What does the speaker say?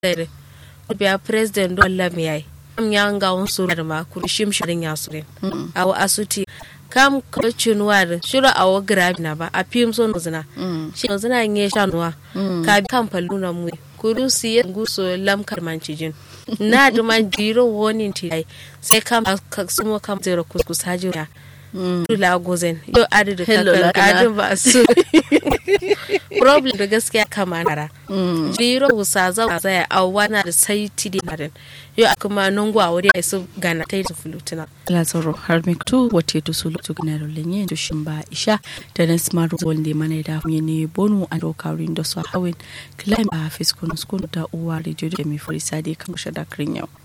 dere biya president do lam yayi am ya nga on suru da ma kur shim shirin ya sure aw asuti kam ko chinwar shiro awo grabi na ba a pim so nozina shi nozina nye shanwa ka kam paluna mu kuru siye nguso lam karmanci jin na duma jiro woni ti sai kam ka sumo kam zero kuskus hajira Dula gozen yau adi da kakar adi ba su problem da gaskiya kama nara jiro wusa za a zaya a wana da sai ti di marin yau a kuma nungu a wuri a su gana ta yi da fulutuna lazaro har mi tu wate to sulu to gna ro lenye to shimba isha da nan smart wonde mana da hunye ne bonu a do kawrin da so hawin climb a fiskun skun da uwa radio da mi fori sade kan shada krin yau